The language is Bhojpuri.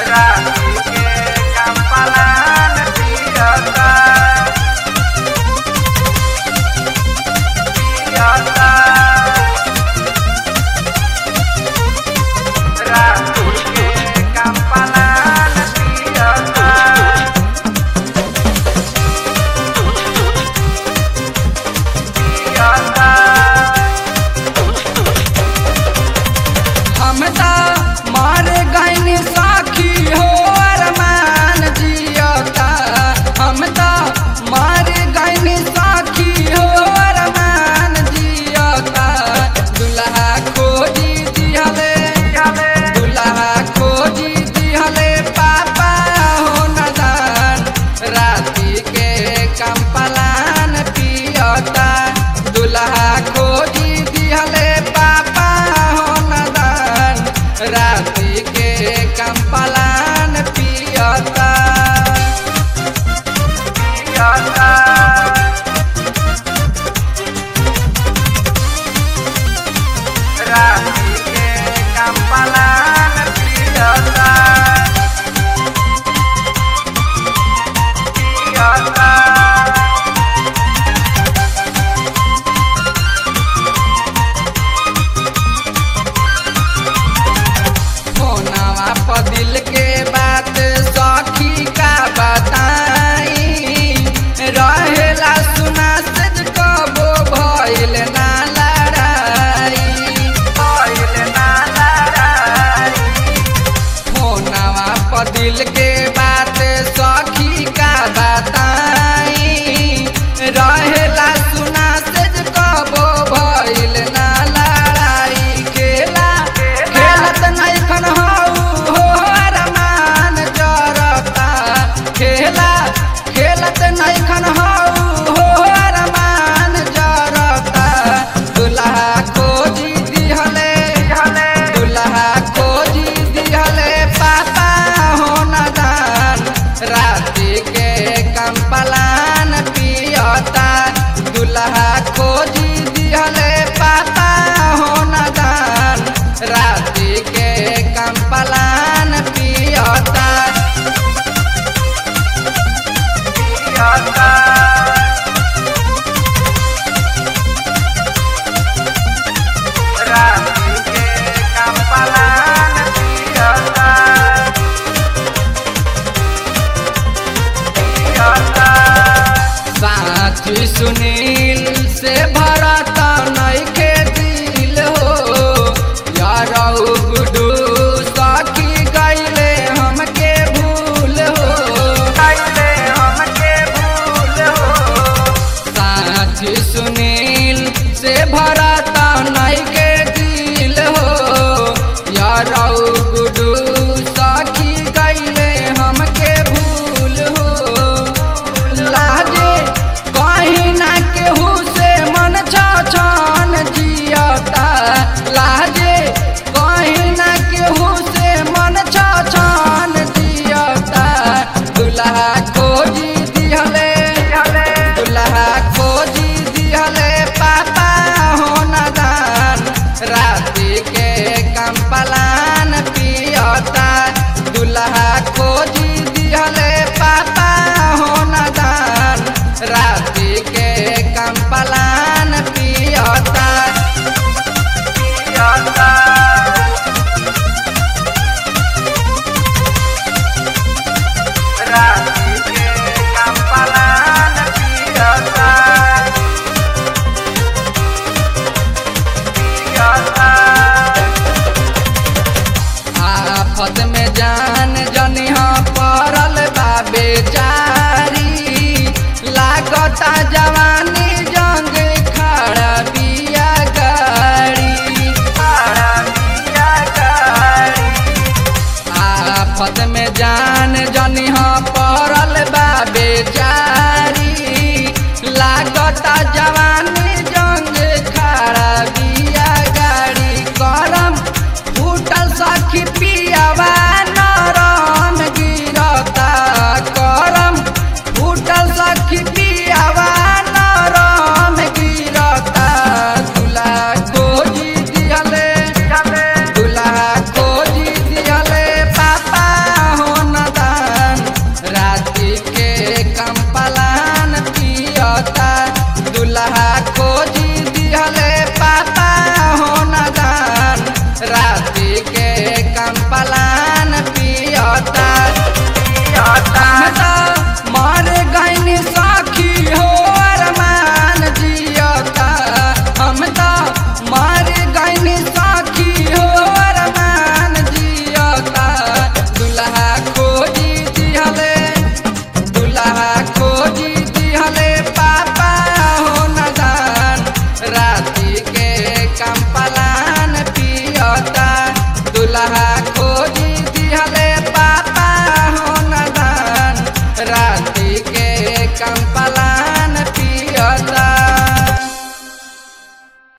राती के कमलान पियता पियता राती के कमलान पियता पियता हम त मार गईन साखी हो अरमान जियता हम त मार गईन साखी हो अरमान जियता दुल्हा खोजी दिहले दुल्हा खोजी दिहले पापा हो नदान राती के कम्पलान पियता दुल्हा खोजी दिहले पापा हो नदान राती के कम्पलान पियता पियता राती के कमलान पियता पियता फोनवा पर दिल के बात सखी का बताई रहेला सुना से कबो भइल ना लड़ाई भइल ना लड़ाई फोनवा पर दिल के बात सखी का बताई रहेला सुना से कबो भइल ना लड़ाई खेला खेलत नैखन हऊ हो अरमान जरता खेला खेलत नैखन हऊ हो अरमान जरता दुल्हा खोजी दिहले दुल्हा खोजी दिहले पापा हो नदान राती के कम्पलान पियता दुल्हा खोजी दिहले पापा हो नदान राती के कम्पलान पियता पियता राती के कमलान पियता पियता साथी सुनील से भरत नइखे दिल हो यारौ गुडू सखी गईले हमके भूल हो कैले हमके भूल हो साथी सुनील से भरत नइखे दिल हो यारौ गुडू सखी गईले हमके भूल हो लागे कहीं ना केहू से मन छछन जियता लागे कहीं ना केहू से मन छछन जियता दुल्हा खोजी दिहले दुल्हा खोजी दिहले पापा हो नदान राती के कम्पलान पियता दुल्हा खोजी दिहले पापा हो नदान राती के कम्पलान पियता पियता राती के कमलान पियता पियता आफत में जान जनिहा पड़ल बा बेचारी लागता जवानी जंग खड़ा बिया गाड़ी खड़ा पिया गाड़ी आफत में जान जनिहा पड़ल बा बेचारी लागता जवानी जंग खड़ा बिया गाड़ी करम फूटल सखी पियावा नरम गिरता करम फूटल सखी पियावा नरम गिरता दुला खोजी दिहले दुल्हा खोजी दिहले पापा राती के कंपलान पियता पियता हम तो मर गईनी साखी हो अरमान जियता हम तो मर गईनी साखी हो अरमान जियता दुल्हा खोजी दिहले दुल्हा खोजी दिहले पापा हो नदान राती के कंपलान पियता दुल्हा खोजी दिहले पापा हो नदान राती के कंप